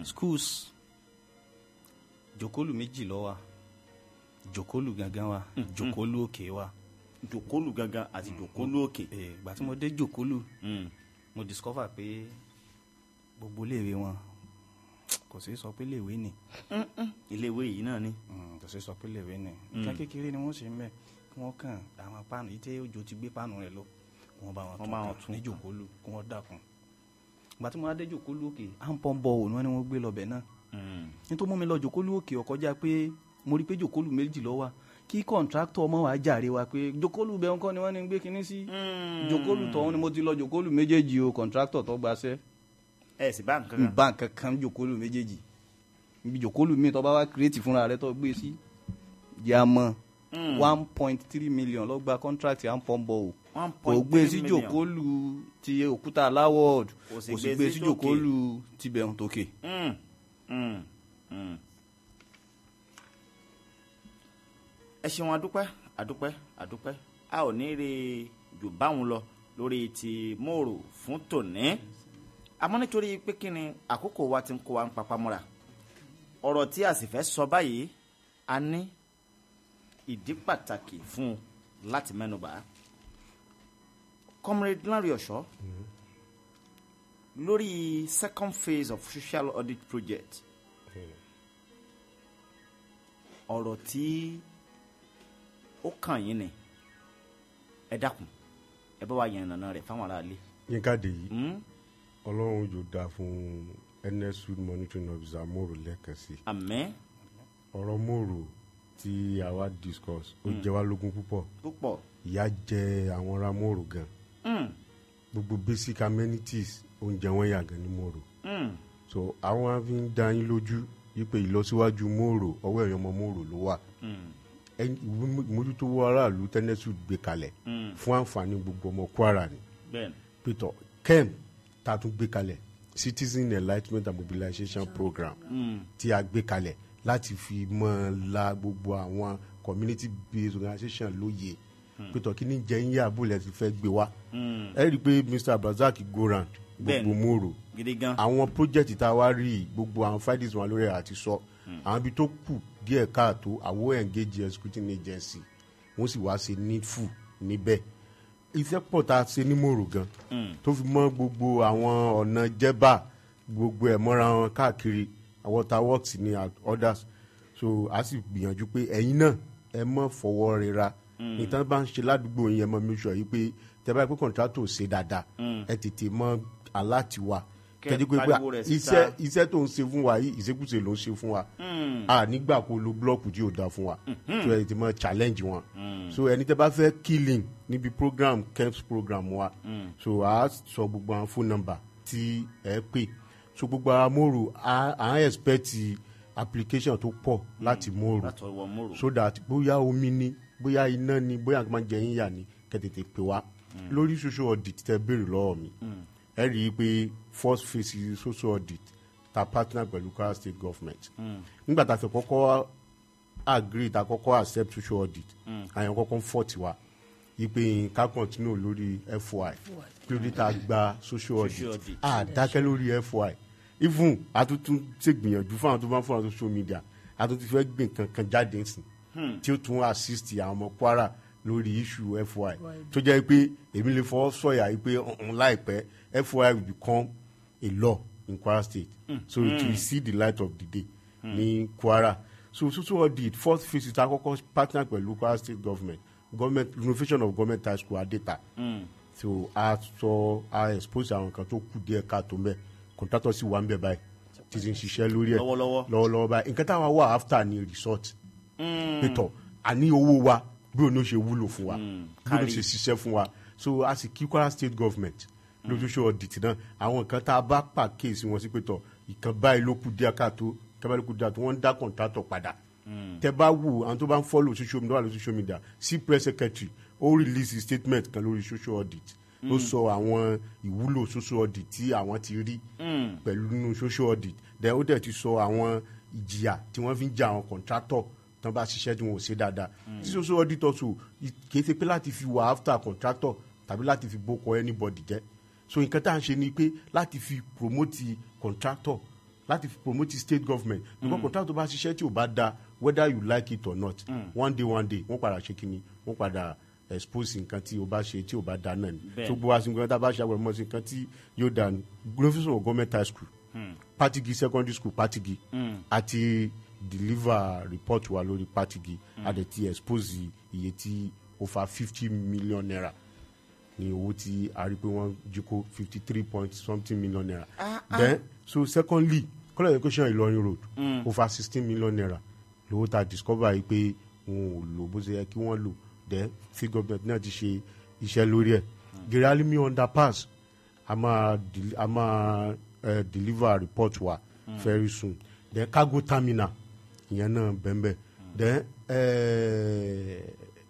schools jòkólù méjì ló wà jòkólù gangan wà jòkólù òkè wà jòkólù gangan àti jòkólù òkè. Eh, ìgbà tí mo dé jòkólù Mm. mo discover pé gbogbo iléèwé wọn kò sí sọ pé iléèwé ni iléèwé yìí náà ni. Mm, kò sí sọ pé iléèwé ni nǹkan kékeré ni wọ́n ṣe ń bẹ̀ kí wọ́n kàn àwọn páànù yìí tí òjò ti gbé páànù rẹ̀ lọ kí wọ́n bá wọn Wọ́n bá wọn tún tún ní kàn. jòkólù kí wọ́n dákun ìgbà tí mo wá dé jòkólù òkè à ń pọ́n bọ̀ òun ni wọ́n gbé lọ́bẹ̀ náà Mm. nítorí mú mi lọ jòkólù òkè ọkọjá pé mo rí pé jòkólù méjì lọ wà kí kọ̀ǹtráktọ̀ ọmọ wa jàre wa pé jòkólù bẹ́ẹ̀ ńkọ́ ni wọ́n ní gbé kinní sí jòkólù tọ̀hún ni mo ti lọ jòkólù méjèèjì o kọ̀ǹtráktọ̀ tó gbaṣẹ́ ẹ sì bá nǹkan kan. nba kankan jòkólù méjèèjì ibi jòkólù mi tó bá wá kírètì fúnra rẹ tó gbé sí yà mọ one point three million ló gba contract à ń pọ́n bọ̀ o one kò point gbé three sí million. jòkólù ti òkúta aláwọ̀d Kò sì kò sì gbé gbé sí sí tòkè. jòkólù tibẹ̀ tókè. Mm. Mm. Mm. ẹ ṣeun adúpẹ́ adúpẹ́ adúpẹ́ a ò ní rí jù báwọn lọ lórí ti mòrò fún tòní àmọ́ nítorí pé kí ni àkókò wa ti ń kó wa ń papá mọ́ra ọ̀rọ̀ tí a sì fẹ́ sọ báyìí a ní ìdí pàtàkì fún un láti mẹ́nubà comrade Lanre Ọ̀ṣọ́ lórí second phase of social audit project ọ̀rọ̀ tí ó kàn yín ni ẹ dákun ẹ bá wa yẹn nàná rẹ̀ fáwọn aráalé. yínká dèyí Hmm? ọlọ́run yóò dáa fún nsud monitoring officer mòrò lẹ́ẹ̀kan sí àmín ọ̀rọ̀ mòrò tí àwa discuss ó jẹ wá lógún púpọ̀ púpọ̀ ìyà jẹ àwọn ará mòrò gan Hmm. gbogbo basic amenities oúnjẹ wọn yà gan ní mòrò Hmm. so àwọn á fi ń dá yín lójú wípé ìlọsíwájú mòrò ọwọ́ ẹ̀yọ́ ọmọ mòrò ló wà Hmm. ẹni ìwé mójútó aráàlú tẹ́nẹ́sù gbé kalẹ̀ Hmm. fún àǹfààní gbogbo ọmọ kwara ni bẹ́ẹ̀ni pétọ kem tá a tún gbé kalẹ̀ citizen enlightenment and mobilization program Hmm. tí a gbé kalẹ̀ láti fi mọ́ la gbogbo àwọn community based organisation lóye pétọ kí ni jẹ́ ń yá abúlé ti fẹ́ gbé wá Hmm. ẹ rí i pé mr abdulrasaq goran Bẹ́ẹ̀ni. gbogbo mòrò gidi gan. àwọn project tá a wá rí i, gbogbo àwọn findings wọn lórí ẹ̀ àti sọ àwọn ibi tó kù díẹ̀ káàtó àwọn engage executing agency wọ́n sì wá ṣe needful níbẹ̀ iṣẹ́ pọ̀ tá a ṣe ní mòrò gan tó fi mọ́ gbogbo àwọn ọ̀nà jẹ́bà gbogbo ẹ̀ mọ́ra wọn káàkiri water works ní and others so a sì gbìyànjú pé ẹ̀yin náà ẹ mọ̀ fọwọ́ rira nǹkan bá ń ṣe ládùúgbò yẹn mọ́ mi sọ yìí pé tẹ́ bá yẹ pé contractor ṣe dáadáa ẹ tètè mọ́ aláàtiwá Kẹ́ kẹ́jú pé pariwo rẹ̀ síta. iṣẹ́ iṣẹ́ tó ń ṣe fún wa yìí ìṣekúṣe ló ń ṣe fún wa a nígbà kó lo blọọkù tí yóò da fún wa so ẹ ti mọ challenge wọn so ẹni tẹ bá fẹ́ killing níbi program camps program wa so a sọ gbogbo àwọn phone number tí ẹ pè so gbogbo ara mòrò à à ń expect application tó pọ̀ láti mòrò látọ̀ wọ mòrò. so that bóyá omi ni bóyá iná ni bóyá nǹkan máa ń jẹ yín yà ni kẹ́tẹ̀tẹ̀ pè wá lórí social audit tẹ béèrè lọ́wọ́ mi ẹ rí i pé first phase social audit ta partner pẹ̀lú Kwara state government nígbà tá a fẹ́ kọ́kọ́ agree ta kọ́kọ́ accept social audit àyàn kọ́kọ́ ń fọ́ tiwa ipe ká continue lórí FY kí ló dé tá a gba social Social audit audit. a dákẹ́ lórí FY even àtúntún ṣègbìyànjú fún àwọn tó bá ń fún àwọn social media àtúntún fẹ́ gbìn kankan jáde ńsìn tí ó tún assist àwọn ọmọ Kwara lórí issue FY tó jẹ́ pé èmi lè fọwọ́ sọ̀yà yìí pé ọ̀hún láìpẹ́ FY will become a law in Kwara state so it will see the light of the day ní Kwara so social audit fourth phase ta kọ́kọ́ partner pẹ̀lú Kwara state government government renovation of government high school adeta so a sọ a expose àwọn kan tó kù díẹ̀ káàtó mẹ́ contractor sì wà ń bẹ̀ báyìí tí ti ń ṣiṣẹ́ lórí ẹ̀ Lọ́wọ́lọ́wọ́. lọ́wọ́lọ́wọ́ báyìí nǹkan táwọn wà after ni resort pétọ̀ àní owó wa bí òun ló ṣe wúlò fún wa bí òun ló kárí. ṣe ṣiṣẹ́ fún wa so a sì kí Kwara state government lójúṣe ọ̀dìtì náà àwọn nǹkan tá a bá pàkíyèsí wọn sí pétọ̀ ìkan báyìí ló kù díẹ̀ káàtó ìkan báyìí ló kù díẹ̀ káàtó wọ́n ń dá contractor padà tẹ bá wù àwọn tó bá ń follow social media wà lórí social media sí press secretary ó release statement kan lórí social audit ó sọ àwọn ìwúlò social audit tí àwọn ti rí pẹ̀lú nínú social audit then ó dẹ̀ ti sọ àwọn ìjìyà tí wọ́n fi ń jà àwọn contractor tán bá ṣiṣẹ́ tí wọn ò ṣe dáadáa tí social audit also kì í ṣe pé láti fi wà after contractor tàbí láti fi bókọ anybody jẹ́ so nǹkan tá à ń ṣe ni pé láti fi promote contractor láti fi promote state government because contract tó bá ṣiṣẹ́ tí ò bá da whether you like it or not one day one day wọ́n padà ṣe kíni wọ́n padà expose nǹkan tí o bá ṣe tí o bá da náà ni Bẹ́ẹ̀. tó gbọ́ wá sí nǹkan tá a bá ṣe àgbẹ̀rẹ̀ mọ́ sí nǹkan tí yóò da ni glorification of government high school patigi secondary school patigi àti deliver report wa lórí patigi àdẹ̀tí expose iye tí ó fa fifty million naira ní owó tí a rí pé wọ́n jí kó fifty three point something million naira then so secondly college education Ìlọrin road over sixteen million naira lówó tá a discover yìí pé wọn ò lò bó ṣe yẹ kí wọ́n lò then free government náà ti ṣe iṣẹ́ lórí ẹ̀ geralimi underpass a máa del- a máa uh, deliver report wa very soon then cargo terminal ìyẹn náà bẹ́ẹ̀ then eh,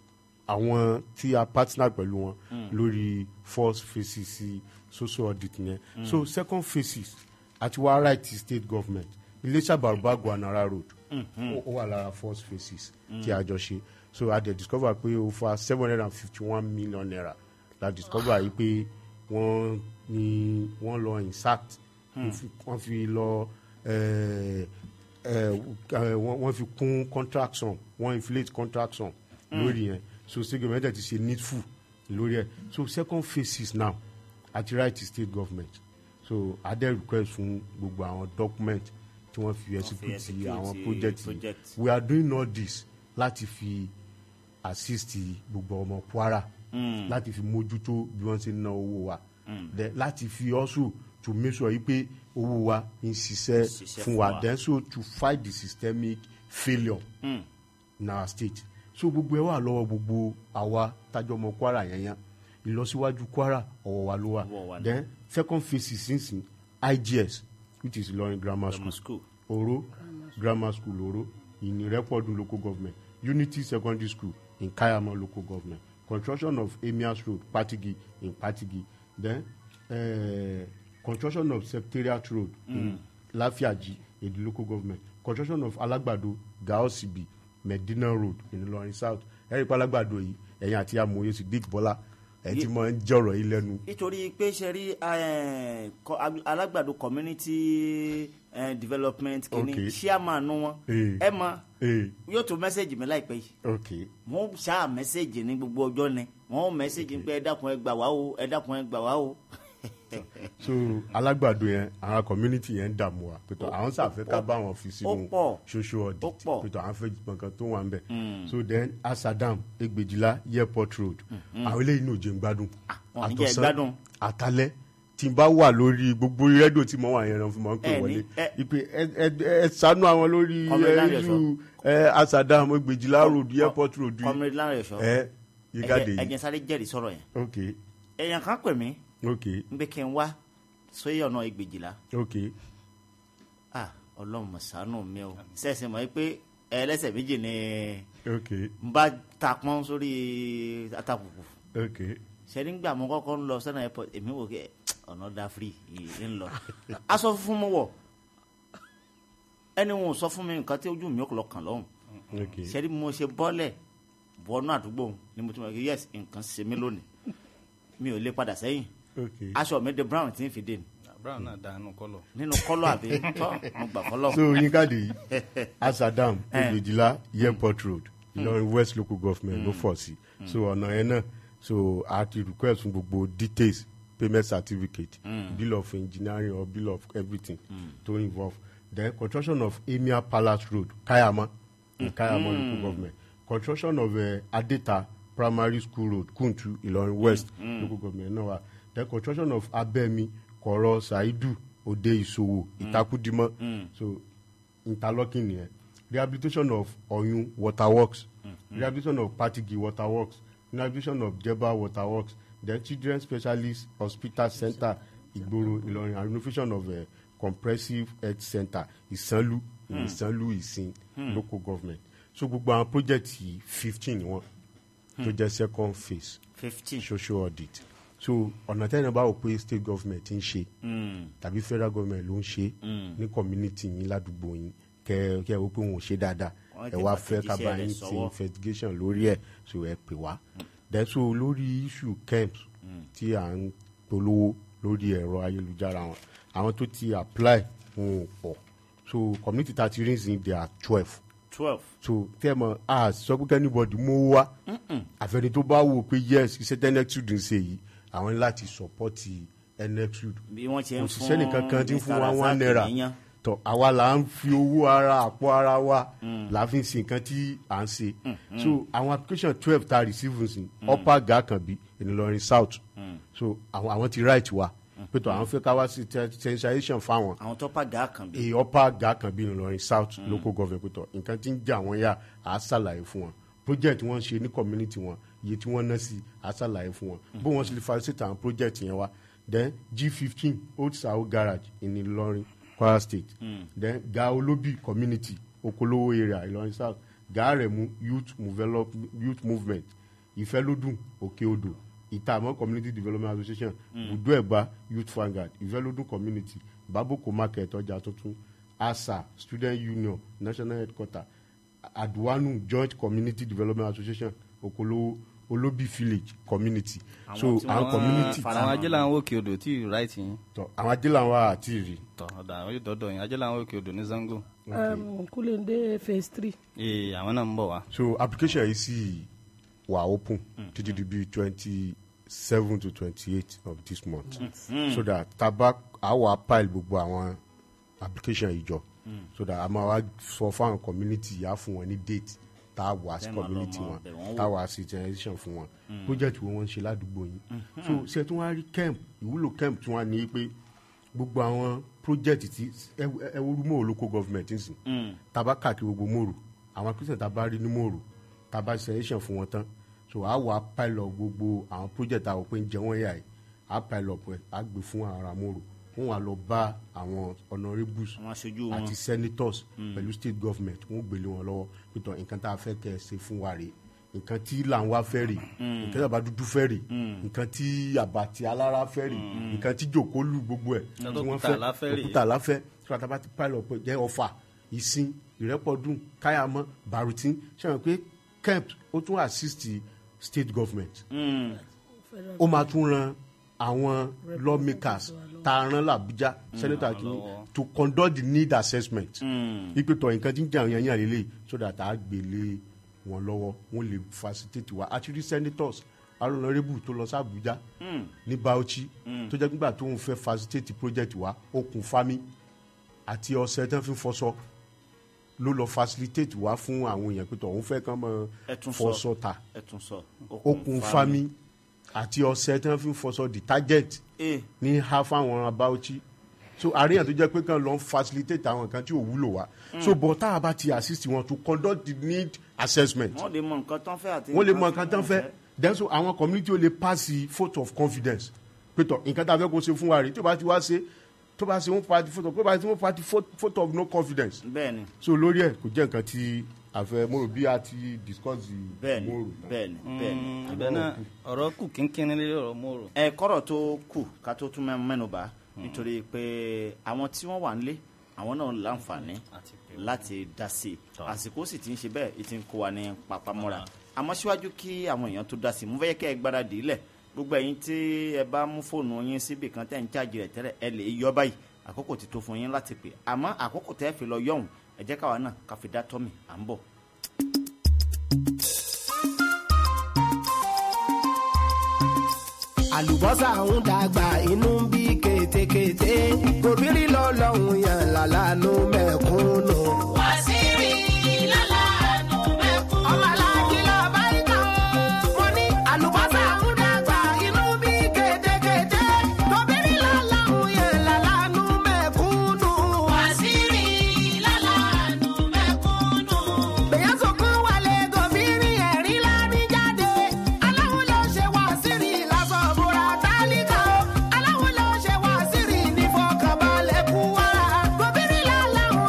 àwọn tí a partner pẹ̀lú wọn lórí first phases sí social audit yẹn so second phases àti wá right state government iléeṣẹ́ bàrùbá guanara road ó ó wà lára first phases tí a jọ ṣe so a dẹ̀ discover pé ó fa seven hundred and fifty one million naira la discover yìí pé wọ́n ní wọ́n lọ insact wọ́n fi lọ eh, eh, eh, wọ́n wọ́n fi kún contract sum wọ́n inflate contract sum lórí yẹn so state government ti ṣe needful lórí ẹ̀ so second phases now àti right to state government so adé request fún gbogbo àwọn document tí wọ́n fi execute execute àwọn project yìí project. we are doing all this láti fi assist gbogbo ọmọ Kwara láti fi mójútó bí wọ́n ṣe ń ná owó wa then láti fi also to make sure yìí pé owó wa ń ṣiṣẹ́ Ṣiṣẹ́ fún fún wa wa. then so to fight the systemic failure in our state so gbogbo ẹ wà lọ́wọ́ gbogbo àwa tájọ́ ọmọ Kwara yẹn yẹn ìlọsíwájú Kwara ọwọ́ wa ló wà Ọwọ́ wa ni. then second phase sínsìn IGS which is Ilorin grammar school Grammar school. Oro grammar school Oro in Irepodun local government Unity secondary school in Kayama local government construction of Emias road Patigi in Patigi then uh, construction of Secretariat road in Lafiaji in the local government construction of Alagbado Gaosibi Medina road in Ilorin south ẹ̀rí pa Alagbado yìí ẹ̀yin àti amòye Sidik Bọ́lá ẹ̀ ti máa ń jọ̀rọ̀ yìí lẹ́nu nítorí pé ṣe rí eh, kọ- ag- alágbàdo community eh, development kìíní Okay. chairman wọn Eh. ẹ mọ ee yóò tó mẹ́sẹ̀gì mi láìpẹ́ yìí ok wọ́n ṣáà mẹ́sẹ̀gì ní gbogbo ọjọ́ ni wọ́n mẹ́sẹ̀gì pé ẹ dákun ẹ gbà wá o ẹ dákun ẹ gbà wá o. so alágbàdo yẹn àwọn community yẹn ń dààmú wa pẹ̀tọ́ àwọn sàfẹ́ ká bá wọn fi sínú ó pọ̀. social Ó audit pọ̀. pẹ̀tọ́ àwọn fẹ́ gbọ̀ngàn tó wà ń bẹ̀ so then asadam egbèjìlá airport road àwọn eléyìí ní òjò ń gbádùn wọn ò ní jẹ́ gbádùn. àtàlẹ́ tí n bá wà lórí gbogbo rédíò tí mo wà yẹn náà fún mi pé Ẹ ní- wọlé ẹ- ipe ẹ ẹ ẹ ṣàánú àwọn lórí Comrade ẹ Lanre iṣu ẹ asadam egbèjìlá road airport road yìí comrade Lanre Ẹ̀ṣọ́ ẹ yígáde ẹ̀jẹ̀ yìí ẹ̀jẹ̀ sáré jẹ́rìí sọ̀rọ̀ yẹn ok èèyàn kan pè mí ok ń pé kí n wá sóyè ọ̀nà ìgbèjìlá ok ah ọlọ́run mọ̀ ṣàánú mi o sẹ́sìn mọ̀ pé ẹlẹ́sẹ̀ méjì ni ok n bá ta pọ́n sórí atapùpù ok sẹ́ni gbà mo kọ́kọ́ ń lọ sẹ́nà airport èmi wò kẹ́ ọ̀nà da free yìí ń lọ aṣọ funfun mo wọ̀ ẹni wọn ò sọ fún mi nǹkan tí ojú mi ò lọ kàn lọ́hùn ok sẹ́ni mo ṣe bọ́lẹ̀ bọ́nú àdúgbò ni mo ti mọ̀ kí yes nǹkan ṣe mí lónìí mi ò lè padà sẹ́yìn ok. aṣọ mi de brown tí ń fi dé ni brown náà dànù kọlọ. nínú kọ́lọ̀ àbí tọ́ mo gbà kọ́lọ̀ so yín káàdì yìí asadam ìgbèjìlá airport road ìlọrin west local government ló fọ̀ sí so ọ̀nà yẹn náà so a ti request fún gbogbo details payment certificate bill of engineering or bill of everything to involve then construction of emir palace road kayama in kayama local government construction of uh, adeta primary school road kuntu ìlọrin west local government náà wà then construction of abemi kọ̀rọ̀ saidu òde ìṣòwò ìtakùdímọ́ so interlocking nìyẹn rehabilitation of oyun waterworks rehabilitation of patigi waterworks rehabilitation of jeba waterworks then children specialist hospital center ìgboro ìlọrin and renovation of uh, comprehensive health center ìsanlu ìsanlu ìsìn local government so gbogbo àwọn project yìí fifteen ni wọn tó jẹ́ second phase fifteen social audit so ọ̀nà tẹ́lẹ̀ bá wò pé state government ń ṣe tàbí federal government ló ń ṣe ní community yín ládùúgbò yín kẹ kẹ wò pé wọn ò ṣe dáadáa Wọ́n ẹ ti wá fẹ́ ká fàtẹ̀jíṣẹ́ bá rẹ̀ yín ti sọ́wọ́. investigation lórí ẹ̀ so ẹ pè wá then so lórí issue camps tí à ń polówó lórí ẹ̀rọ ayélujára wọn àwọn tó ti apply wọn ò pọ̀ so community ta ti rí nsìn there are twelve twelve so tẹ́ mọ̀ a sọ pé kẹ́nìbọ̀dì mú wá àfẹ́ni tó bá wò pé yes iṣẹ́ tẹ́ nexud ń ṣe yìí àwọn ní láti support nexud bí wọ́n ṣe ń kò fún síṣẹ́ nìkan kan tí ń fún wa Mr. one Razak naira níyàn. tọ àwa là ń fi owó ara àpò ara wa là fi ń ṣe nǹkan tí à ń ṣe so àwọn application twelve ta receive nsìn upper gakanbi ìnìlọrin south so àwọn àwọn ti right wa pẹ̀tọ́ àwọn fẹ́ ká wá sí sensation fáwọn àwọn tó pàgà kan bí. èyí upper gakanbi ìnìlọrin south local government pẹ̀tọ́ nǹkan tí ń jà wọ́n yá à á ṣàlàyé fún wọn project wọ́n ṣe ní community wọn iye tí wọ́n ná sí à á ṣàlàyé fún wọn bó wọ́n ṣe lè facilitate àwọn project yẹn wá then g fifteen old sao garage ìnìlọrin kwara state then ga olobi community okolowo area ìlọrin south ga remu youth, develop, youth movement ìfẹ́lódùn òkè odò ìtààmú community development association budu ẹ̀gbá youth vanguard ìfẹ́lódùn community baboko market ọjà tuntun asa student union national headquarter aduwanu joint community development association okolowo olobi village community so Àwọn tí àwọn wọ́n community fara- àwọn ajé làwọn òkè odò tí ì ráìtì yín tọ àwọn adéláwà àti ìrì tọ ọ̀dà àwọn yóò dọ́dọ̀ yín ajé làwọn òkè odò ní zango um, Kulende phase three. ee àwọn náà ń bọ̀ wá. so application yìí sì wà open títí di bíi twenty seven to twenty eight of this month so that taba àwa pile gbogbo àwọn application yìí jọ so that a máa wá sọ fáwọn community yà fún wọn ní date tá a wá sí Tẹ́ máa lọ community mọ wọn ọbẹ̀ wọn wò. tá a wá sí generation fún wọn project wo wọ́n ń ṣe ládùúgbò yín so ṣe tí wọ́n á rí camp ìwúlò camp tí wọ́n á ní pé gbogbo àwọn project tí ẹ ẹ wo mòrò local government ń sìn taba káàkiri gbogbo mòrò àwọn christian taba rí ní mòrò taba selection fún wọn tán so a wà pilot gbogbo àwọn project àwọn pé ń jẹ wọ́n yà yìí a pilot pẹ̀ a gbé fún àwọn ará mòrò wọ́n wà lọ bá àwọn honourables àwọn aṣojú wọn àti senators pẹ̀lú state government wọ́n gbélé wọn lọ́wọ́ pẹ̀tọ́ nǹkan tá a fẹ́ kẹ́ ẹ ṣe fún wa rèé nǹkan tí làǹwá fẹ́ rèé nǹkan tí àbá dúdú fẹ́ rèé nǹkan tí àbàtì alára fẹ́ rèé nǹkan tí jòkólù gbogbo ẹ̀ tí wọ́n Òkúta fẹ́ àláfẹ́ rèé. òkúta àláfẹ́ tí wọ́n bá ti pààlọ́ pé jẹ́ ọ̀fà ìsìn ìrẹ́pọ̀dùn káyàmọ́ barutin ṣe wọn pé kemp ó tún assist state government ó máa tún ran àwọn lawmakers tá a rán làbújá senator kìíní to conduct the need assessment ipe tọ̀ nǹkan tí ń jẹ́ àwọn yẹn yàn lélẹ̀ so that a gbélé wọn lọ́wọ́ wọn lè facilitate wa àti rí senators alonso tó lọ sí abuja ní bauchi tó jẹ́ nígbà tó ń fẹ́ facilitate project wa okùn fami àti ọ̀sẹ̀ tó ń fi fọṣọ ló lọ facilitate wa fún àwọn èèyàn pé tọ̀ òun fẹ́ kán mọ Ẹ tún sọ. fọṣọ ta ẹ tún sọ. okùn fami àti ọ̀sẹ̀ tó ń fi fọṣọ detergent ee ní ha fáwọn abáwọchí so àríyàn tó jẹ́ pé kàn lọ ń facilitate àwọn nǹkan tí ò wúlò wá so bọ̀ tá a bá ti assist wọn to conduct the need assessment wọ́n lè mọ nǹkan tán fẹ́ àti wọ́n lè mọ nǹkan tán fẹ́ then so àwọn community ó lè pass the vote of confidence pé tọ̀ nǹkan tá a fẹ́ kó ṣe fún wa rèé tó bá ti wá ṣe tó bá ṣe wọ́n party vote of tó bá ṣe wọ́n party vote vote of no confidence bẹ́ẹ̀ ni so lórí ẹ̀ kò jẹ́ nǹkan tí a fẹ́ mo rò bí a ti discuss bẹ́ẹ̀ ni mo rò tán. bẹ́ẹ̀ ni bẹ́ẹ̀ ni. ibẹ̀ náà ọ̀rọ̀ kù kínkínní lórí ọ̀rọ̀ mòrò. ẹ kọ́rọ̀ tó kù ká tó tún mẹ́- mẹ́nu bà nítorí pé àwọn tí wọ́n wà nílé àwọn náà láǹfààní Àti pé- láti dá sí i àsìkò sì ti ń ṣe bẹ́ẹ̀ ìtì ń kó wa ní papamọ́ra àmọ́ síwájú kí àwọn èèyàn tó dá sí i mo fẹ́ yẹ kẹ́ ẹ gbáradì ilẹ̀ gbogbo ẹ̀yin tí ẹ bá mú fóònù yín síbi kan tẹ́ ń chájì rẹ̀ tẹ́lẹ̀ ẹ lè yọ báyìí àkókò ti tó fún yín láti pè àmọ́ àkókò tẹ́ fi lọ yọ̀hún ẹ jẹ́ káwa náà ká fi dá tọ́mì à ń bọ̀. àlùbọ́sà ń dàgbà inú ń bí kétékété gòbírí lọ́lọ́hún yàn lálánú mẹ́kúnnù. wàsíìrì lálàánú mẹ́kún. ọmọ aláàjì lọ bá ikọ̀ mo ní àlùbọ́sà ń dàgbà inú ń bí kétékété gòbírí lọ́lọ́hún yàn lálánú mẹ́kúnnù. wàsíìrì lálàánú mẹ́kúnnù. bẹ̀yẹ̀ sọ̀kan wálé gòbírí ẹ̀rí lárí jáde aláwo ló ṣe wá sírì lásán búra tálíkà o aláwo ló ṣe wá sírì ní fọkànbalẹ̀ kú wa gòbírí láláwo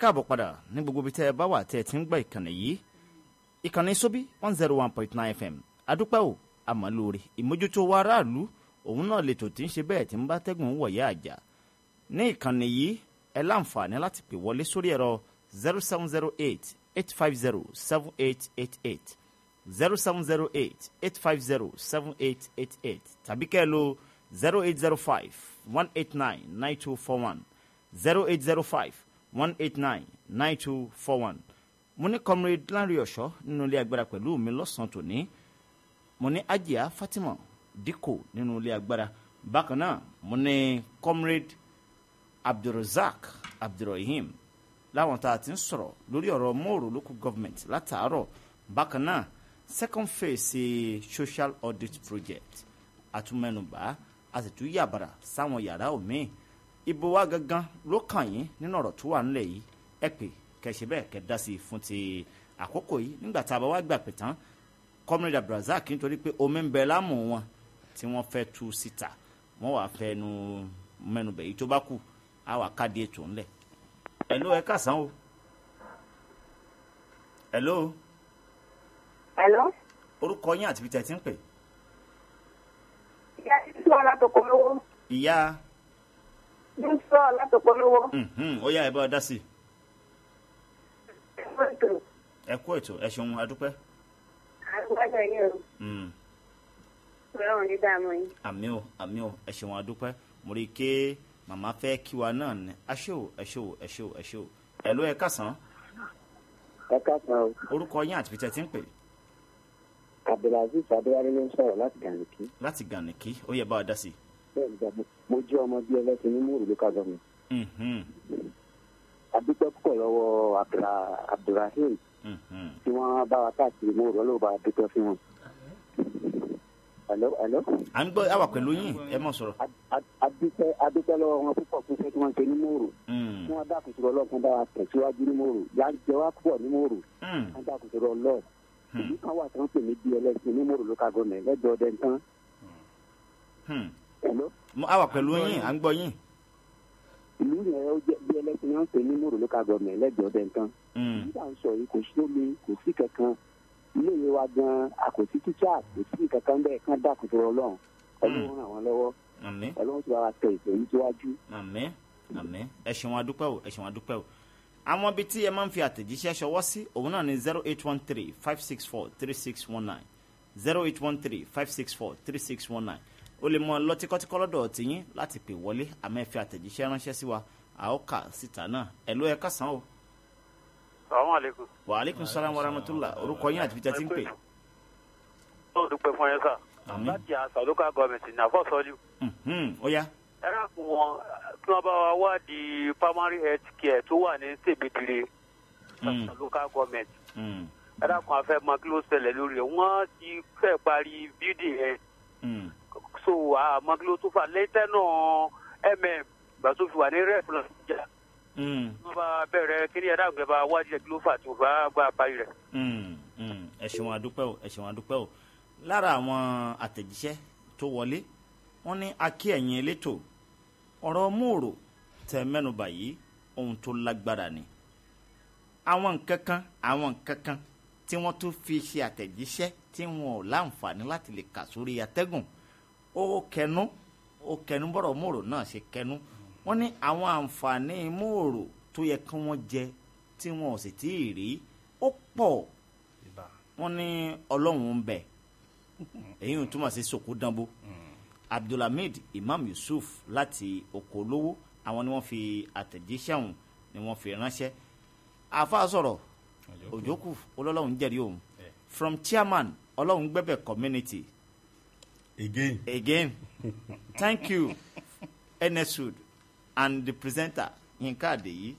káàbọ̀ padà ní gbogbo ibi tẹ́ ẹ bá wà tẹ́ ẹ ti ń gbọ́ ìkànnì yìí ìkànnì sóbí one zero one point nine fm adúpẹ́ o àmọ́lóore ìmójútó wa aráàlú òun náà lè tò tí ń ṣe bẹ́ẹ̀ tí ń bá tẹ́gùn wọ̀yẹ́ àjà ní ìkànnì yìí ẹ láǹfààní láti pè wọlé sórí ẹ̀rọ zero seven zero eight eight five zero seven eight eight eight zero seven zero eight eight five zero seven eight eight eight tàbí kẹ́ ẹ lo zero eight zero five one eight nine nine two four one zero eight zero five one eight nine nine two four one mo ní comrade lanre ọ̀ṣọ́ nínú ilé agbára pẹ̀lú mi lọ́sàn-án tòní mo ní ajia fatima dikko nínú ilé agbára bákan náà mo ní comrade abdulrasaq abdulrahim láwọn tá a ti ń sọ̀rọ̀ lórí ọ̀rọ̀ mòrò local government látàárọ̀ bákan náà second phase social audit project àtúmẹnubá a sì tún yàbàrà sáwọn yàrá òmíì ibo wa gangan ló kàn yín nínú ọ̀rọ̀ tó wà nílẹ̀ yìí ẹ pè kẹsì bẹ́ẹ̀ kẹ dá sí i fún ti àkókò yìí nígbà tá a bá wá gbà pé tán comrade abdulrasaq nítorí pé omi ń bẹ lámù wọn tí wọ́n fẹ́ tú síta wọ́n wàá fẹ́ nu mẹ́nubẹ̀ yìí tó bá kù á wà káàdì ètò ńlẹ̀ hello ẹ kásán o hello Hello? orúkọ yín àti ibi tẹ́ ẹ ti ń pè Ìyá Yusuf Alátòkòlówó. ìyá Yusuf Alátòkòlówó. mhm, ó yá ẹ bá ọ dá sí i Ẹ̀fọ́ ètò. ẹ kú ètò ẹ ṣeun adúpẹ́ Àgbàdo yìí o. Mm, Ọlọ́run ní dààmú yín. àmì o àmì o ẹ ṣeun adúpẹ́ mo rí i pé màmá fẹ́ kí wa náà ní ẹ ṣé o ẹ ṣé o ẹ ṣé o ẹ ṣé o hello ẹ kásán ẹ káàsán o orúkọ yín àti ibi tẹ́ ẹ ti ń pè abdulaziz adéwálé ló ń sọ̀rọ̀ láti gànìkí láti gànìkí ó yẹ bá ọ dá sí i bẹ́ẹ̀ ni gbàgbọ́ mo jẹ́ ọmọ bíi ẹlẹ́sìn ní múrù local government Mhm, adúpẹ́ púpọ̀ lọ́wọ́ Abdulra- abdulrahim mhm. tí wọ́n bá wa káàkiri múrù ọlọ́wọ́ bá wa dúpẹ́ fún wọn. hello hello à ń gbọ́ àwà pẹ̀lú yín ẹ mọ̀ sọ̀rọ̀ Ad- ad- adúpẹ́ adúpẹ́ lọ́wọ́ wọn púpọ̀ fún iṣẹ́ tí wọ́n ṣe ní múrù Mm, tí wọ́n dákùtù ọlọ́ọ̀kan bá wa tẹ̀síwájú ní múrù yá ń jẹ wá púpọ̀ ní múrù mm, wọ́n dákùtù ọlọ́ọ̀ ìlú kan wà tí wọ́n pè ní bíi ẹlẹ́sìn ní múrù local government lẹ́gbẹ̀ẹ́ ọdẹ nǹkan mm. hello Mo- àwà pẹ̀lú yín à ń gbọ́ yín ìlú yẹn ó jẹ́ bíi ẹlẹ́sìn ní wọ́n pè ní múrù local government lẹ́gbẹ̀ẹ́ ọdẹ nǹkan Mm, nígbà ń sọ yìí kò sí omi kò sí kankan iléèwé wa gan a kò sí tíṣà kò sí kankan bẹ́ẹ̀ kán dákùtù ọlọ́run ọlọ́run ràn wọ́n lọ́wọ́ àmín ọlọ́run ti bá wa tẹ ìpè yìí síwájú. àmín àmín ẹ ṣeun adúpẹ́ o ẹ ṣeun adúpẹ́ o àwọn ibi tí ẹ máa ń fi àtẹ̀jíṣẹ́ ṣọwọ́ sí òun náà ni zero eight one three five six four three six one nine zero eight one three five six four three six one nine o lè mọ lọ tíkọ́tíkọ́ lọ́dọ̀ tìyín láti pè wọlé àmọ́ ẹ fi àtẹ̀jíṣẹ́ ránṣẹ́ sí wa a ó kà síta náà ẹ ló ẹ kásán o Assalamu alaikum. wa aleykum salaam wa rahmatulah orúkọ yín àti ibi tí a ti ń pè ó dúpẹ́ fún yẹn sà. Àmín. láti àṣà local government ní àfọ́sọ́lù. Mhm, ó yá ẹ dákun wọn kí wọ́n bá wa wádìí primary health care tó wà ní tèmídìrè Mm, àṣà local government. mm, ẹ dákun afẹ́ mọ kí ló ṣẹlẹ̀ lórí ẹ̀ wọ́n ti fẹ́ parí building yẹn mm, so àmọ́ kí ló tó fà lẹ́tẹ̀ náà mm gbà tó fi wà ní rep lọ jà mm, wọ́n bá bẹ̀rẹ̀ kí ni ẹ dákun ẹ bá wádìí ẹ̀ kí ló fà tó fà gbà parí rẹ̀. mm, mm. ẹ ṣeun adúpẹ́ o ẹ ṣeun adúpẹ́ o lára àwọn àtẹ̀jíṣẹ́ tó wọlé wọ́n ní akí ẹ̀yìn elétò ọ̀rọ̀ mòrò tẹ mẹ́nubà yìí ohun tó lágbára ni àwọn nǹkan kan àwọn nǹkan kan tí wọ́n tún fi ṣe àtẹ̀jíṣẹ́ tí wọn ò láǹfààní láti lè kà sórí atẹ́gùn ó kẹnu ó kẹnu bọ́rọ̀ mòrò náà ṣe kẹnu wọ́n ní àwọn àǹfààní mòrò tó yẹ kí wọ́n jẹ tí wọn ò sì tí ì rí ó pọ̀ wọ́n ní ọlọ́run ń bẹ èyí ń túmọ̀ sí sòkò dánbó abdulhamid imam yusuf láti oko olówó àwọn ni wọ́n fi àtẹ̀jíṣẹ́ ọ̀hún ni wọ́n fi ránṣẹ́ àfa sọ̀rọ̀ òjòkù ọlọ́run jẹ́rìí òun from chairman ọlọ́run gbẹ́bẹ̀ community again again thank you enesud and the presenter yinka adeyi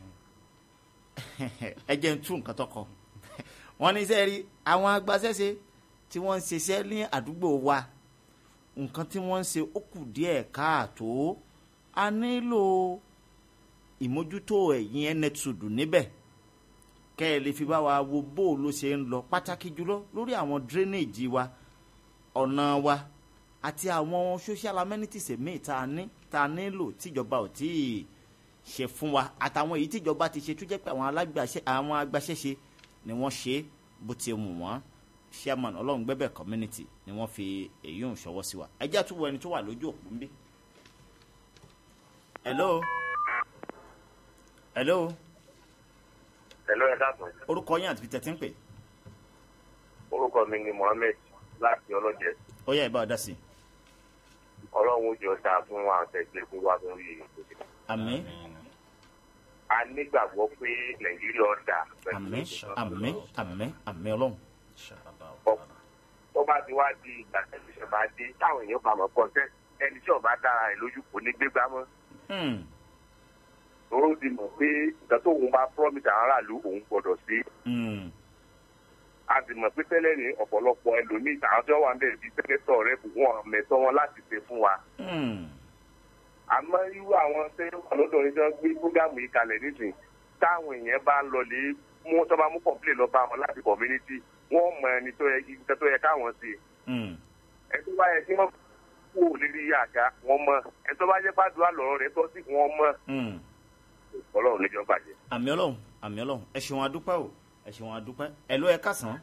ẹ jẹ́ n tún nǹkan tó kọ wọ́n ní sẹ́ẹ̀rí àwọn agbaṣẹ́ṣe tí wọ́n ń ṣiṣẹ́ ní àdúgbò wa nǹkan tí wọ́n ń ṣe ó kù díẹ̀ káàtó a nílò ìmójútó ẹ̀yìn enesud níbẹ̀ kẹ́ ẹ lè fi bá wa wo bó ló ṣe ń lọ pàtàkì jùlọ lórí àwọn drainage wa ọ̀nà wa àti àwọn social amenities míì tá a ní tá a nílò tíjọba ò tí ì ṣe fún wa àtàwọn èyí tíjọba ti ṣe tó jẹ́ pé àwọn alágbàṣe àwọn agbaṣẹ́ṣe ni wọ́n ṣe bó ti mú wọn chairman ọlọ́run gbẹ́bẹ̀ community ni wọ́n fi èyí ń ṣọwọ́ sí wa ẹjẹ́ àtúwọ̀ ẹni tó wà lójú òpó ń bí. hello hello Hello, ẹ káàsán. orúkọ yín àti tẹ̀tí ń pè Orúkọ mi ni Mohammed láti ọlọ́jẹ. ó yá ìbá ọ̀dá sí i. Ọlọ́run ó jọ dáa fún wa àtẹ̀gbẹ́ fún wa lórí ètò. àmín A nígbàgbọ́ pé Nàìjíríà ọ̀dà. àmín àmín àmín àmín ọlọ́run. Tó bá ti wá di ìgbà tẹ̀sí ìṣẹ̀bá dé, táwọn èèyàn bá mọ̀ kọ́ńtẹ́ ẹni tí ọba dára rẹ̀ lójú kò ní gbégbá mọ́. Hmm, Tòró ti mọ̀ pé nǹkan tó òun bá promise àwọn aráàlú òun gbọ́dọ̀ sí. hmm, A sì mọ̀ pé tẹ́lẹ̀ ní ọ̀pọ̀lọpọ̀ ẹlòmíì àwọn tí wọ́n wà ń bẹ̀rẹ̀ bíi sẹ́kẹ́tọ̀ rẹ̀ kò wọ́n mẹ̀tọ́ wọn láti ṣe fún wa. hmm, àmọ́ irú àwọn tẹ́lẹ̀ wà lọ́dọ̀ ní sọ́n gbé fúgàmù yìí kalẹ̀ nísìnyí táwọn èèyàn bá ń lọ lè mú tó bá mú kọ̀ǹpilẹ̀ lọ bá wọn láti community wọ́n mọ ẹni tó yẹ ibi tó yẹ káwọn sí hmm. ẹni tó bá yẹ kí wọ́n kú òlérí àga wọ́n mọ ẹni tó bá jẹ́ pàdúrà lọ́rọ̀ rẹ̀ tọ́ sí wọ́n mọ hmm. ọlọ́run níjọ́ bàjẹ́. àmì ọlọ́run àmì ọlọ́run ẹ ṣeun adúpẹ́ o ẹ ṣeun adúpẹ́ ẹ ló ẹ kásán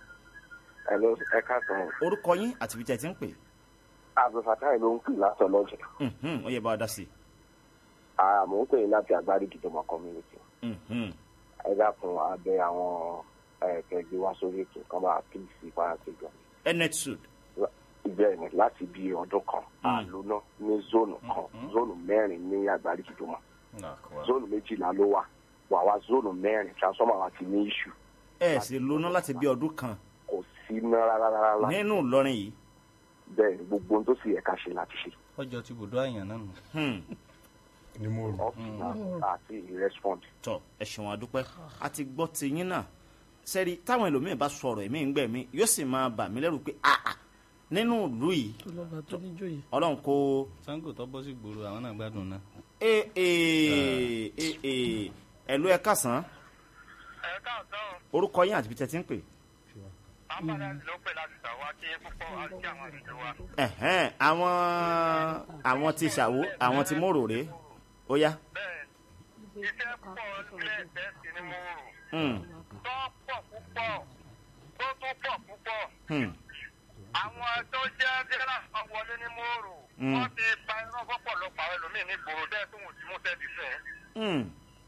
Hello, ẹ káàsán. orúkọ yín àti ibi tẹ̀ tí ń pè Abdulfatai ló ń pè látọ̀ lọ́jọ́. Mhm, ó yẹ bá wa dá sí Àmọ́ ń pè láti àgbárí ìdìbò community. i Mhm, Ẹ dákun abẹ àwọn ẹ̀ẹ́dẹ̀gbẹ́ wá sórí ètò kan bá píìsì fáyàtì gan. enet sud Bẹ́ẹ̀ ni láti bí ọdún kan, àlóná ní zónù kan, zónù mẹ́rin ní àgbárí ìdìbò. Zónù méjìlá ló wà. Wà wá zónù mẹ́rin, transformer wa ti ní iṣu. ẹ sì lóná láti bí ọdún kan Kò sí ná rárá rárá. nínú ìlọrin yìí Bẹ́ẹ̀ ni gbogbo ohun tó sì yẹ ká ṣe láti ṣe. ọjọ́ ti bùdó àyàn náà nù. Hmm, ni mo rò. Ọ́fíìsì àti respond. tọ ẹ ṣeun adúpẹ́ a ti gbọ́ ti yín náà sẹ́rí táwọn ẹlòmíín bá sọ̀rọ̀ ẹ̀mí ń gbẹ̀mí yóò sì máa bà mí lẹ́rù pé àà nínú ìlú yìí tó lọ́ba tó níjòyè. ọlọ́run kó sango tó bọ́ sí gbòòrò àwọn náà gbádùn náà. ee ee ee ee ẹ̀lú ẹ kásán ẹ káàsán orúkọ yín àti ibi tẹ̀ tí ń pè àǹfààní ló pè láti ṣàwọ́ àti púpọ̀ àti àwọn ìlú wa. ẹ̀hẹ́n àwọn àwọn ti ṣàwó àwọn ti mòròrè ó yá. bẹ́ẹ̀ iṣẹ́ pọ̀ nílẹ̀ tẹ́sí ni mo rò Hmm, tó pọ̀ púpọ̀ tó tún pọ̀ púpọ̀ hmm, àwọn tó jẹ́ dẹ́rẹ́ àwọn wọlé ní mo rò Mm. wọ́n ti pa iná fọ́pọ̀lọpọ̀ àwọn ẹlòmíín ní gbòòrò dẹ́ẹ̀ tó wù sí mú tẹ́tí sẹ́ẹ̀. hmm,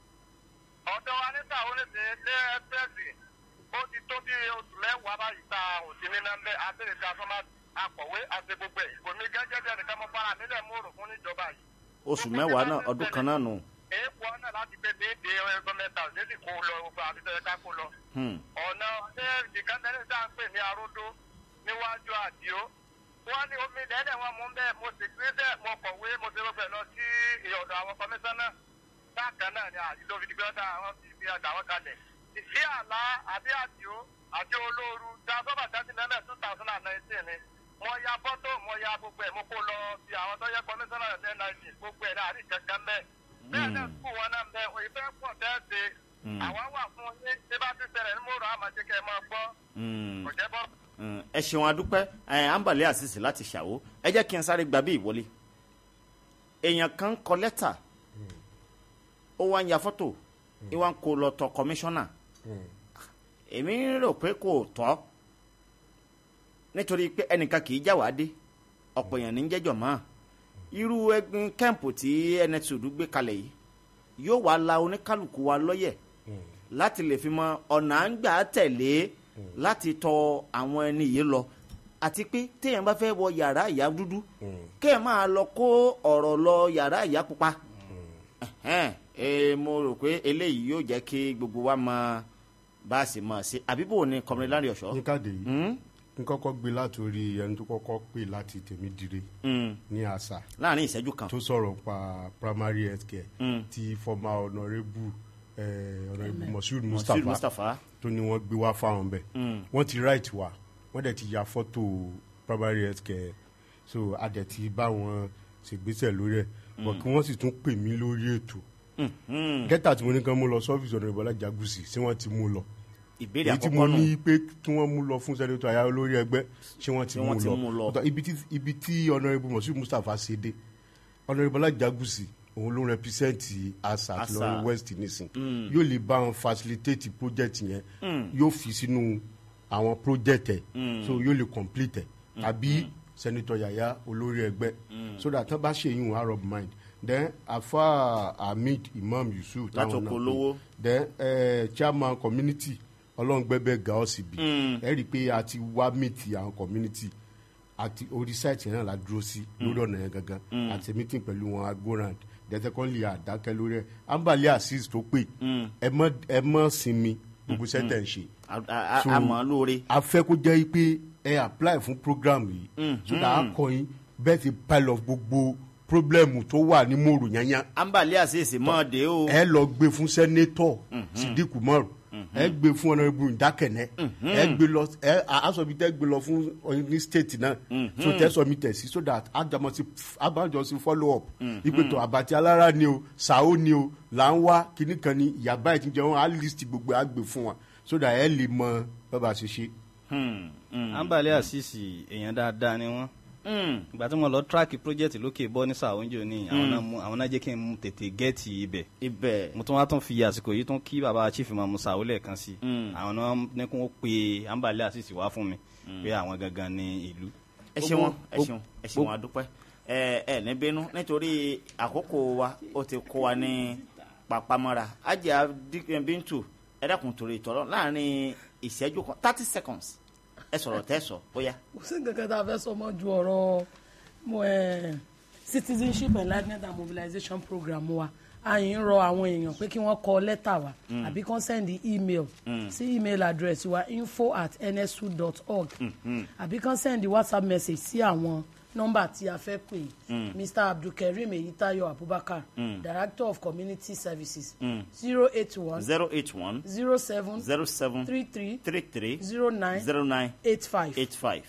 ọ̀dọ̀ wa níta ó lè ṣe ní ẹ́sẹ̀sì ó ti tó bí oṣù mẹ́wàá báyìí ta òsì ní nẹ́mbẹ́ abẹ́rẹ́ ta sọ́mà akọ̀wé àti gbogbo ẹ̀ kò ní gẹ́gẹ́ bí ẹnìkan mọ́ fara nílẹ̀ mòrò fún níjọba yìí. oṣù mẹ́wàá náà ọdún kan náà nù. èèpọ̀ náà láti gbé déédé gọ́mẹ̀ntà lẹ́sìn kó lọ gbogbo àbísọ̀ ẹ̀ká kó lọ. Hmm, ọ̀nà ṣé ìkànnì tá à ń pè ní aródó níwájú àdìo wọ́n ní omi lẹ́lẹ̀ wọn mú bẹ́ẹ̀ mo sì gbé bẹ́ẹ̀ mo kọ̀wé mo ṣe gbogbo ẹ̀ lọ sí ọ̀dọ̀ àwọn kọmíṣánná bákan náà ni àdìo fi dìgbẹ́ ọ̀dà àwọn ti fi àdà wọn kalẹ̀ ìsí àlá àbí àdìo àti olóoru dá sọ́bà tẹ́sí lẹ́lẹ̀ two thousand and nineteen ni mo ya fọ́tò mo ya gbogbo ẹ̀ mo kó lọ bí àwọn tó yẹ kọmíṣánná rẹ̀ ní gbogbo ẹ̀ náà àrí kankan bẹ́ẹ̀ bẹ́ẹ̀ náà sùkúù wọn náà bẹ́ẹ̀ òyìnbẹ́ pọ̀ tẹ́ẹ̀sì àwa wà fún yín tí bá ti ṣẹlẹ̀ ní mòrò àmàjẹkẹ́ máa gbọ́ hmm. kò jẹ́ bọ́. Mm, ẹ ṣeun adúpẹ́ ẹ àǹbàlẹ́ àṣìṣe láti ṣàwó ẹ jẹ́ kí n sáré gbà bí ìwọlé èèyàn kan ń kọ lẹ́tà ó wá ń ya fọ́tò ó wá ń kó lọ tọ kọmíṣánná èmi rò pé kò tọ́ nítorí pé ẹnìkan kì í já wàá dé ọ̀pọ̀ èèyàn ní ń jẹ́jọ́ mọ́ irú ẹgbin kẹ́ǹpù tí ẹnẹtùdú gbé kalẹ̀ yìí yóò wá la oníkálukú wa lọ́yẹ̀ láti lè fi mọ ọ̀nà à ń gbà tẹ̀lé láti tọ àwọn ẹni yìí lọ àti pé téèyàn bá fẹ́ wọ yàrá ìyá dúdú kéèyàn máa lọ kó ọ̀rọ̀ lọ yàrá ìyá pupa Ẹ̀hẹ́n, eh, mo rò pé eléyìí yóò jẹ́ kí gbogbo wa mọ bá a sì mọ̀ sí àbíbò ni kọmọdé lárí ọ̀ṣọ́. ní káde yìí Hmm? n kọ́kọ́ gbé látòrí ẹni tó kọ́kọ́ pè láti tèmi dire Hmm. ní àṣà láàrin ìṣẹ́jú kan. tó sọ̀rọ̀ pa primary health care Mm. ti former honourable eh, honourable moshood Moshood mustapha Mustapha. tó ní wọ́n gbé wá fáwọn bẹ́ẹ̀ Mm. wọ́n ti right wa wọ́n dẹ̀ ti ya fọ́tò primary health care so a dẹ̀ ti bá wọn ṣègbésẹ̀ lórí ẹ̀ bọ̀ kí wọ́n sì tún pè mí lórí ètò Mhm. gẹ́tà tí mo ní kán mú lọ sọ́fíìsì ọ̀nà ìbọ̀lá jagusi ṣé wọ́n ti mú lọ ìbéèrè èyí tí mo àkọ́kọ́ nù. ní pé kí wọ́n mú lọ fún sẹ́nitọ́ àyà olórí ẹgbẹ́ ṣé wọ́n ti Ṣé mú wọ́n ti mú lọ? lọ Ọ̀tọ̀ ibi tí ibi tí ọ̀nàrẹ́bù mọ̀sí mustapha ṣe dé ọ̀nàrẹ́bù ọlájàgùsì òun ló represent asat Asa. lọ́wọ́ west nísìn yóò lè bá wọn facilitate project yẹn yóò fi sínú àwọn project ẹ̀ so yóò lè complete ẹ̀ tàbí senator yaya olórí ẹgbẹ́ so that tán bá ṣe yín wọn arab mind then afa hamid imam yusuf Láti táwọn náà oko pè. lówó. then eh, chairman community ọlọ́ngbẹ́bẹ́ gaosibi ẹ rí i pé a ti wá meet àwọn community àti orí site yẹn náà la dúró sí lórí ọ̀nà yẹn gangan àti meeting pẹ̀lú wọn agorand dẹ́tẹ́kọ́nlé àdákẹ́ lórí ẹ̀ ambali asis tó pè ẹ mọ́ ẹ mọ́ sinmi gbogbo sẹ́tẹ̀ ń ṣe A- a- a- So, a mọ̀ ọ́ lóore. a fẹ́ kó jẹ́ pé ẹ apply fún program yìí so that a kọ́ yín bẹ́ẹ̀ ti pile of gbogbo problem tó wà ní mòrò yányá ambali àṣeyèsí mọ́ ọ dé o. ẹ lọ gbé fún sẹ́nétọ̀ sidiku mọ́rù ẹ gbé fún ọ̀nàrẹ́bù ìdákẹ́nẹ́ ẹ gbé lọ ẹ asọ̀bi tẹ́ gbé lọ fún ọ- ní state náà so tẹ́ sọmi tẹ̀ sí so that àjàmọ̀sí àbájọsí follow up ìpètò àbàtì alára ni o sàó ni o là ń wá kíní kan ní ìyàbá ẹ̀ tí ń jẹ wọn á list gbogbo ẹ̀ á gbé fún wa so that ẹ lè mọ bàbá ṣe ṣe. ambale asisi èèyàn dáadáa ni wọn ìgbà tí mo lọ tíráàkì project lókè bọ́ ní sàwọ́njò ní àwọn náà mú- àwọn náà jẹ́ kí n mú tètè gẹ́ẹ̀tì ibẹ̀ ibẹ̀ mo tún wá tún fi àsìkò yìí tún kí baba chief mamu sàwọ́ lẹ́ẹ̀kan sí àwọn náà ní kí wọ́n pe ambale asisi wá fún mi pé àwọn gangan ní ìlú. ẹ ṣeun ẹ Gbogbo- ṣeun ẹ ṣeun adúpẹ́ ẹ ẹ ní bínú nítorí àkókò wa ó ti kó wa ní papamọ́ra ajá bíntù ẹ dákun torí ìtọ́rọ láàrin ìṣẹ́jú kan thirty seconds ẹ sọ̀rọ̀ tẹ́ sọ bóyá. kò sí nǹkan kan tá a fẹ́ sọ mọ́ ju ọ̀rọ̀ mo, eh, citizenship enlightenment and mobilization program wa àyìn rọ àwọn èèyàn pé kí wọ́n kọ lẹ́tà wa àbí kàn send email sí email address wa info at nsu dot org àbí kàn send whatsapp message sí àwọn nọ́mbà tí a fẹ́ pè mr abdulkareem eyitayo abubakar director of community services zero eight one zero eight one zero seven zero seven three three three three zero nine zero nine eight five eight five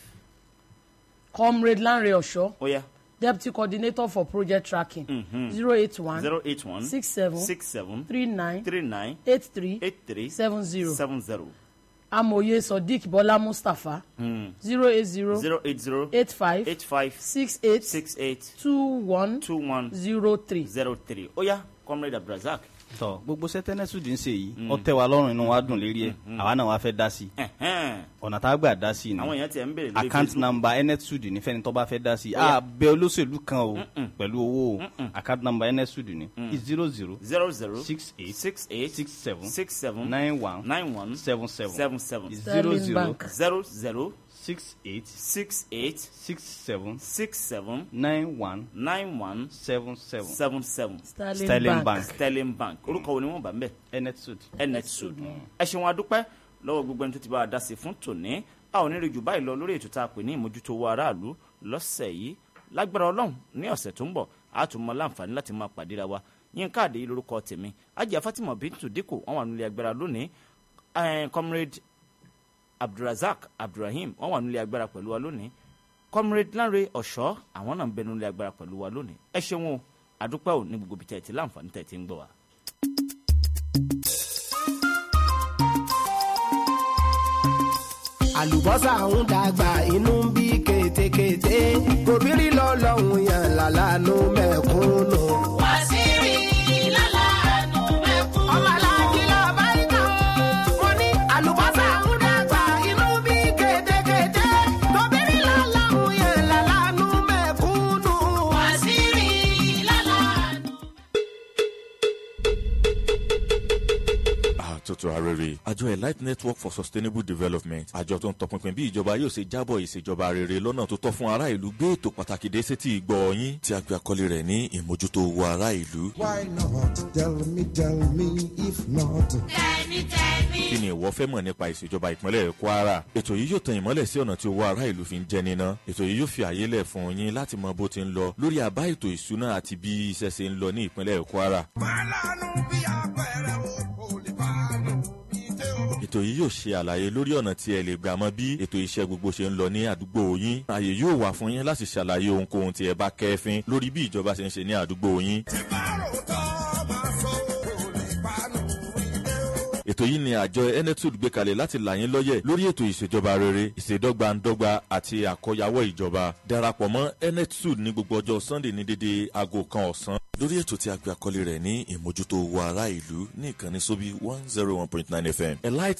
comrade lanre osho bóyá deputy coordinator for project tracking zero eight one zero eight one six seven six seven three nine three nine eight three eight three seven zero seven zero amòye sodiq bọ́lá mustapha zero eight zero zero eight zero eight five eight five six eight six eight two one two one zero three. zero three oya comrade abdulrasaq tọ gbogbo sẹtẹnẹsùdì ń ṣe yìí ọ tẹ wa lọ́rùn inú wa dùn lérí ẹ àwa náà wá fẹ́ dá sí i ẹ̀hẹ́n. ọ̀nà tá a gbà dá sí i àwọn ni èèyàn tiẹ̀ ń béèrè lórí account Facebook. number nsud ní fẹ́ni tó bá fẹ́ dá sí i Oya. a bẹ olóṣèlú kan o pẹ̀lú owó o account number nsud ní zero zero zero zero six eight six eight six seven six seven nine one nine one seven seven seven seven zero Sterling zero Bank. zero zero six eight six eight six seven six seven nine one nine one seven seven seven seven sterling, Sterling bank. Bank. sterling bank orúkọ wo ni wọ́n bá ń bẹ̀ nsud. nnet sud ẹ ṣeun adúpẹ́ lọ́wọ́ gbogbo ẹni tó ti bá a dá sí fún tòní a ò ní rí jù báyìí lọ lórí ètò tá a pè ní ìmójútó owó aráàlú lọ́sẹ̀ yìí lágbára ọlọ́run ní ọ̀sẹ̀ tó ń bọ̀ a tún mọ láǹfààní láti máa pàdéra wa yín káàdé yìí lórúkọ tèmi ajá fatima bintu dikko wọn wà nílé agbára lónìí eh, comrade abdulrasaq abdulrahim wọn wà nílé agbára pẹ̀lú wa lónìí comrade lanre ọ̀ṣọ́ àwọn náà ń bẹ nílé agbára pẹ̀lú wa lónìí ẹ ṣeun o àdúpẹ́ ò ní gbogbo ibi tẹ̀ ẹ̀ tí láǹfààní tẹ̀ ẹ̀ tí ń gbọ́ wa. àlùbọ́sà ń dàgbà inú ń bí kétékété gòbírí lọ́lọ́hún yàn lálánú mẹ́kúnnù. Wàsíìrì lálàánú mẹ́kún. ọmọ aláàjì lọ bá ìkà mo ní àlùbọ́sà ń dàgbà inú ń bí kétékété gòbírí lọ́lọ́hún yàn lálánú mẹ́kúnnù. Wàsíìrì lálàánú. àtúntò arére àjọ elite network for sustainable development àjọ tó ń tọpinpin bí ìjọba yóò ṣe jábọ̀ ìṣèjọba rere lọ́nà tó tọ́ fún ará ìlú gbé ètò pàtàkì dé sétí ìgbọ́ yín tí a pe àkọlé rẹ̀ ní ìmójútó owó ará ìlú. Why not? Tell me, tell me, if not. Tẹ̀mí tẹ̀mí. kí ni ìwọ fẹ́ mọ̀ nípa ìṣèjọba ìpínlẹ̀ kwara ètò yìí yóò tan ìmọ́lẹ̀ sí ọ̀nà tí owó ará ìlú fi ń jẹ níná ètò yìí yóò fi àyè lẹ̀ fún yín láti mọ bó ti ń lọ lórí àbá ètò ìṣúná àti bí iṣẹ́ ṣe ń lọ ní ìpínlẹ̀ kwara Málánú bí apẹ̀rẹ̀ o, kò lè bá nù mí dé o. ètò yìí yóò ṣe àlàyé lórí ọ̀nà tí ẹ lè gbà mọ bí ètò iṣẹ́ gbogbo ṣe ń lọ ní àdúgbò yín ààyè yóò wà fún yín láti ṣàlàyé ohunkóhun tí ẹ bá kẹ́fín lórí bí ìjọba ṣe ń ṣe ní àdúgbò yín Tí bá rò tọ́ máa sọ, kò lè bá nù mí dé o. ètò yìí ni àjọ enetud gbé kalẹ̀ láti là yín lọ́yẹ̀ lórí ètò ìṣèjọba rere ìṣèdọ́gbandọ́gba àti àkọyawọ́ ìjọba darapọ̀ mọ́ enetud ní gbogbo ọjọ́ sunday ní dédé aago kan ọ̀sán lórí ètò tí a gbé àkọlé rẹ̀ ní ìmójútó owó ará ìlú ní ìkànnì sóbí one zero one point nine fm elite